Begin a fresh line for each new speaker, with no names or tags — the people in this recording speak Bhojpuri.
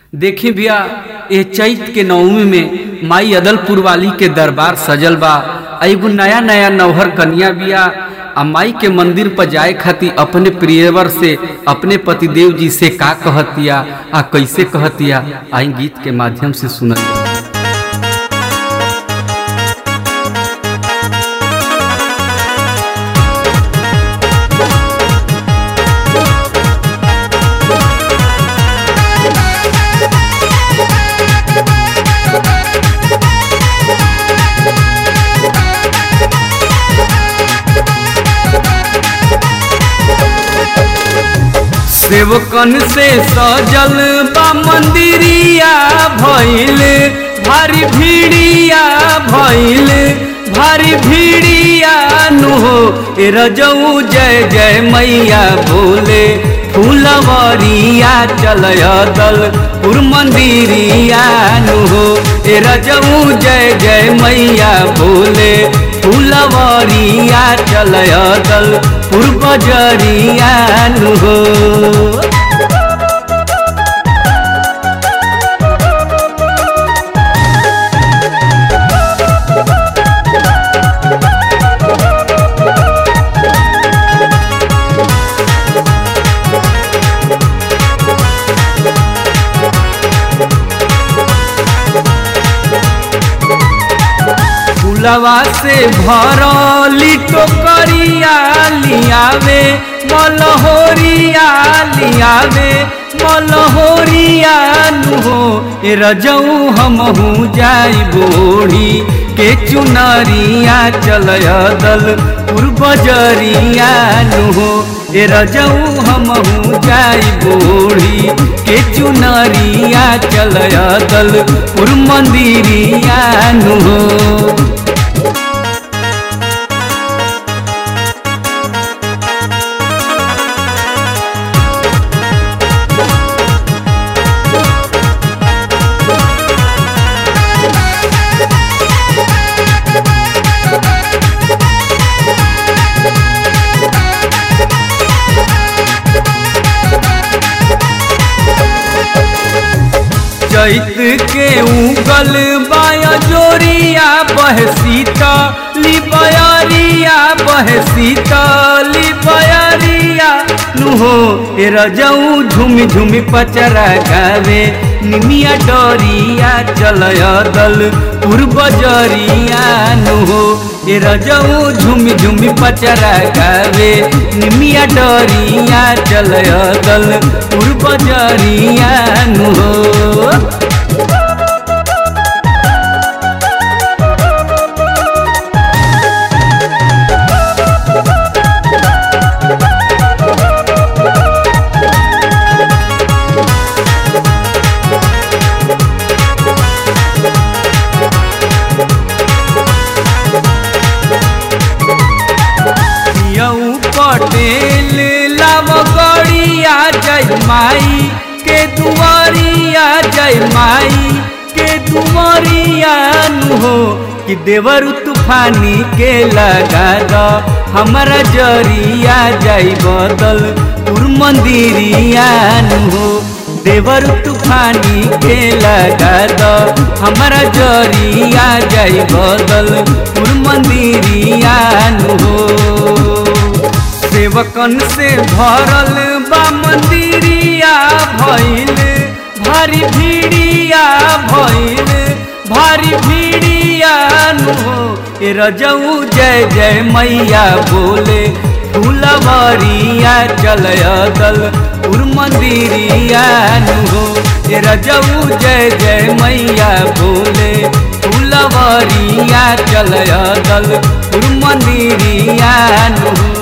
देखी भैया ये चैत के नवमी में माई अदलपुर वाली के दरबार सजल बा आ एगो नया नया नौहर कन्या बिया आ माई के मंदिर पर जाए खातिर अपने प्रियवर से अपने पतिदेव जी से का कहतिया आ कैसे कहतिया आई गीत के माध्यम से सुनल जाई। सेवकन से सजल बा मंदिरिया भइल भारी भीड़िया भइल भारी भीड़िया नु हो ए रजऊ जय जय मैया बोले फूलवरिया चलय दल पुर मंदिरिया नु हो ए रजऊ जय जय मैया बोले फूलवरिया चलय दल पुर बजरिया नु हो फुलवा से भरली टोकरिया लियावे मलहोरिया लियावे मलहोरिया नुहो ए रजऊ हमहू जाई बोढ़ी के चुनरिया चलय दल पूर्वजरिया नुहो ए रजऊ हमहू जाई बोढ़ी के चुनरिया चलय दल पुर मंदिरिया नुहो चैत के उगल बाया जोरिया बह सीता ली बयरिया बह सीता ली बयरिया नुहो ए रजऊ झुमी झुमी पचरा गावे निमिया डोरिया चलय दल पूर्वजरिया नुहो ए रजऊ झुमी झुमी पचरा गावे निमिया डोरिया चलय दल पूर्वजरिया नुहो यऊ पटेल लव गड़िया जय माई के दुआरिया जय माई के दुआरिया नु हो कि देवर तूफानी के लगा द हमारा जरिया जय बदल पुर मंदिरिया नु हो देवर तूफानी के लगा द हमारा जरिया जय बदल पुर मंदिरिया नु हो सेवकन से भरल बा मंदिरिया भइल भारी भीड़िया भइल भारी भीड़िया नु हो ए रजऊ जय जय मैया बोले फूलवरिया चलय दल पुर मंदिरिया नु हो ए रजऊ जय जय मैया बोले फूलवरिया चलय दल पुर मंदिरिया नु हो